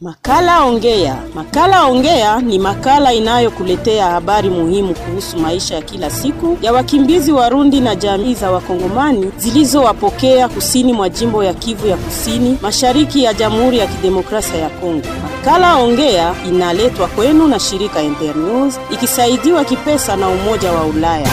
Makala Ongea. Makala Ongea ni makala inayokuletea habari muhimu kuhusu maisha ya kila siku ya wakimbizi Warundi na jamii za Wakongomani zilizowapokea kusini mwa jimbo ya Kivu ya Kusini, mashariki ya Jamhuri ya Kidemokrasia ya Kongo. Makala Ongea inaletwa kwenu na shirika Internews ikisaidiwa kipesa na Umoja wa Ulaya.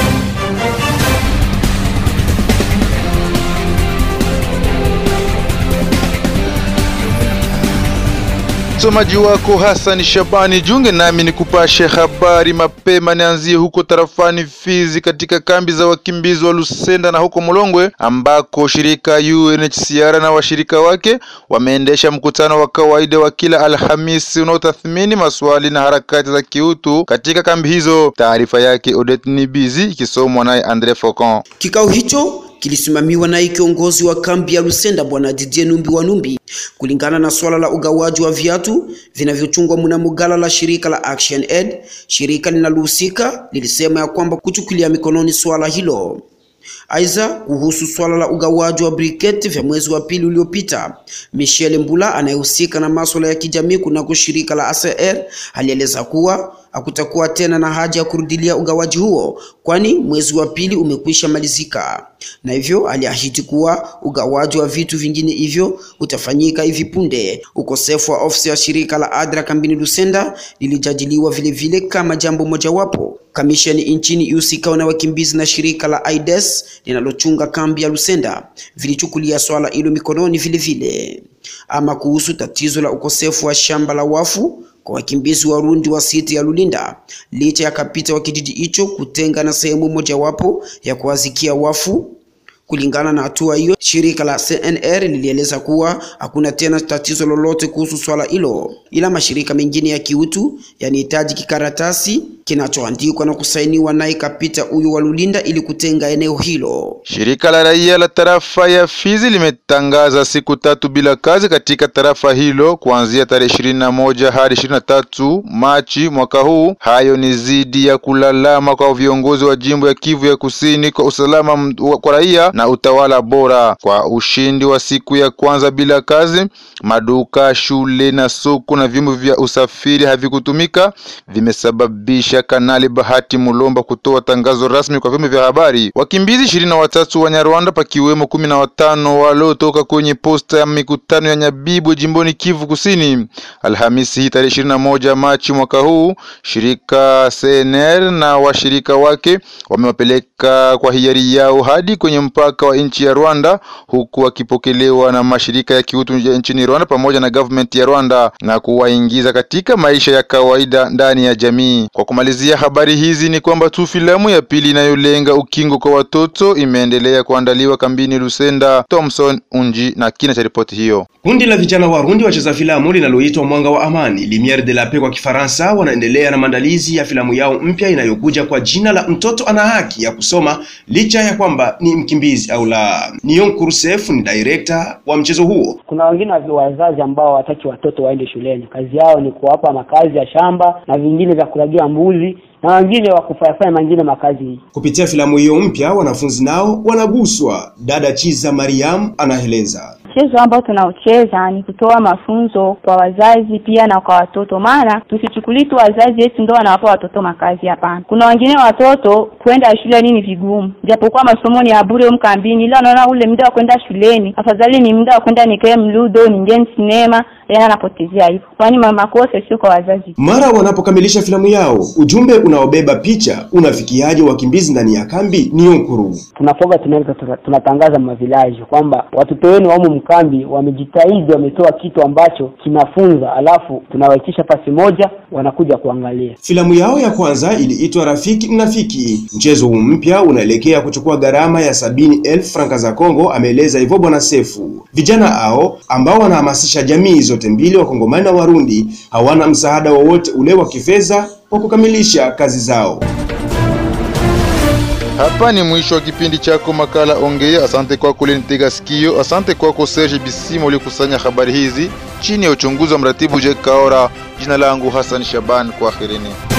Msomaji wako Hassan Shabani, junge nami ni kupashe habari mapema. Nianzie huko tarafani Fizi, katika kambi za wakimbizi wa Lusenda na huko Mulongwe, ambako shirika UNHCR na washirika wake wameendesha mkutano wa kawaida wa kila Alhamisi unaotathmini maswali na harakati za kiutu katika kambi hizo. Taarifa yake Odette Nibizi ikisomwa naye Andre Faucon. Kikao hicho kilisimamiwa naye kiongozi wa kambi ya Lusenda bwana Didier Numbi wa Numbi, kulingana na swala la ugawaji wa viatu vinavyochungwa mnamo gala la shirika la Action Aid. Shirika linalohusika lilisema ya kwamba kuchukulia mikononi swala hilo. Aidha, kuhusu swala la ugawaji wa briketi vya mwezi wa pili uliopita, Michel Mbula anayehusika na masuala ya kijamii kunako shirika la ACR alieleza kuwa hakutakuwa tena na haja ya kurudilia ugawaji huo, kwani mwezi wa pili umekwisha malizika, na hivyo aliahidi kuwa ugawaji wa vitu vingine hivyo utafanyika hivi punde. Ukosefu wa ofisi ya shirika la ADRA kambini Lusenda lilijadiliwa vile vile kama jambo mojawapo. Kamisheni nchini husika na wakimbizi na shirika la AIDS linalochunga kambi ya Lusenda vilichukulia swala hilo mikononi vile vile. Ama kuhusu tatizo la ukosefu wa shamba la wafu kwa wakimbizi Warundi wa siti ya Lulinda, licha ya kapita wa kijiji hicho kutenga na sehemu mojawapo ya kuwazikia wafu. Kulingana na hatua hiyo, shirika la CNR lilieleza kuwa hakuna tena tatizo lolote kuhusu swala hilo, ila mashirika mengine ya kiutu yanahitaji kikaratasi kinachoandikwa na kusainiwa naye kapita huyo wa Lulinda ili kutenga eneo hilo. Shirika la raia la tarafa ya Fizi limetangaza siku tatu bila kazi katika tarafa hilo kuanzia tarehe ishirini na moja hadi ishirini na tatu Machi mwaka huu. Hayo ni zidi ya kulalama kwa viongozi wa jimbo ya Kivu ya Kusini kwa usalama kwa raia na utawala bora. Kwa ushindi wa siku ya kwanza bila kazi, maduka, shule na soko na vyombo vya usafiri havikutumika, vimesababisha Kanali Bahati Mulomba kutoa tangazo rasmi kwa vyombo vya habari. Wakimbizi ishirini na watatu wa Nyarwanda pakiwemo kumi na watano waliotoka kwenye posta ya mikutano ya Nyabibwe jimboni Kivu Kusini. Alhamisi hii tarehe ishirini na moja Machi mwaka huu, shirika CNR na washirika wake wamewapeleka kwa hiari yao hadi kwenye mpaka wa nchi ya Rwanda, huku wakipokelewa na mashirika ya kiutu nchini Rwanda pamoja na government ya Rwanda na kuwaingiza katika maisha ya kawaida ndani ya jamii. Kwa kumalizia habari hizi ni kwamba tu filamu ya pili inayolenga ukingo kwa watoto imeendelea kuandaliwa kambini Lusenda. Thomson Unji na kina cha ripoti hiyo. Kundi la vijana Warundi wacheza filamu linaloitwa Mwanga wa Amani, Lumiere de la Paix kwa Kifaransa, wanaendelea na maandalizi ya filamu yao mpya inayokuja kwa jina la Mtoto ana haki ya kusoma licha ya kwamba ni mkimbizi au la. Nion Kursef ni director wa mchezo huo. Kuna wengine wazazi ambao hawataki watoto waende shuleni, kazi yao ni kuwapa makazi ya shamba na vingine vya kulagia mbuzi na wengine wa kufanyafanya mengine makazi. Kupitia filamu hiyo mpya, wanafunzi nao wanaguswa. Dada Chiza Mariam anaeleza. Mchezo ambao tunaocheza ni kutoa mafunzo kwa wazazi pia na kwa watoto, maana tusichukulie tu wazazi eti ndio wanawapa watoto makazi. Hapana, kuna wengine watoto kwenda shule nini vigumu, japokuwa masomo ni ya bure mkambini, ila unaona ule muda wa kwenda shuleni afadhali ni muda wa kwenda nikae mludo, ningie sinema, yana anapotezea hivyo, kwani makosa sio kwa wazazi. Mara wanapokamilisha filamu yao, ujumbe unaobeba picha unafikiaje wakimbizi ndani ya kambi ni Nkuru. Tunafoga tunaweza tunatangaza mavilaji kwamba watoto wenu wamo mkambi wamejitahidi, wametoa kitu ambacho kinafunza, alafu tunawaitisha pasi moja, wanakuja kuangalia. Filamu yao ya kwanza iliitwa Rafiki Mnafiki. Mchezo huu mpya unaelekea kuchukua gharama ya sabini elfu franka za Kongo, ameeleza hivyo Bwana Sefu. Vijana hao ambao wanahamasisha jamii zote mbili, Wakongomani na Warundi, hawana msaada wowote ule wa kifedha wa kukamilisha kazi zao. Hapa ni mwisho wa kipindi chako makala Ongea. Asante kwako ulinitega sikio. Asante kwako Serge Bisimo uliokusanya habari hizi chini ya uchunguzi wa mratibu Jack Kaora. Jina langu Hassan Shaban, kwaherini.